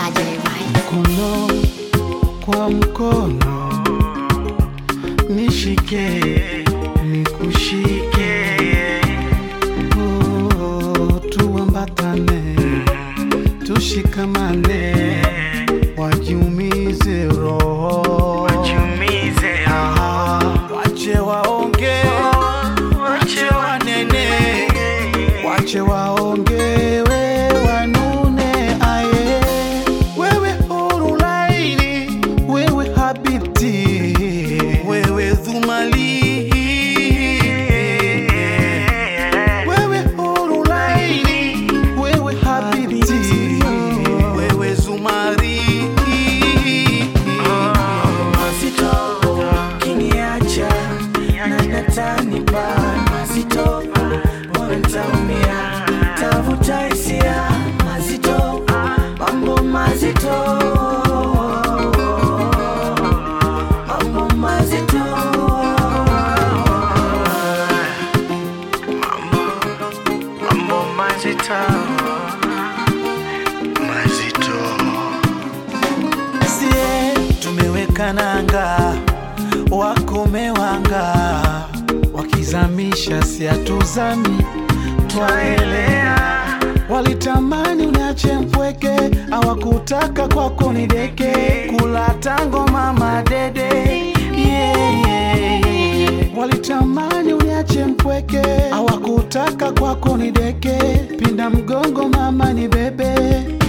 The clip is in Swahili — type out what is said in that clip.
Msaje Mike. mkono kwa mkono, nishike nikushike, oh, tuambatane, tushikamane, wajiumize roho, Ah, wache waonge, wache wanene, wache waongewe wanune aye wewe huru laini wewe habibti wewe dhumali wewe huru laini wewe habibti wewe zumari mazito kiniacha na natanipa mazito mbona nitaumia tavuta hisia mazito mambo mazito mambo mazito mambo mazito mazito sie tumeweka nanga wakomewanga wakizamisha siatuzami twaelea walitamani uniache mpweke awakutaka kwako ni deke kula tango mama dede yeah, yeah, yeah. walitamani uniache mpweke awakutaka kwako ni deke pinda mgongo mama ni bebe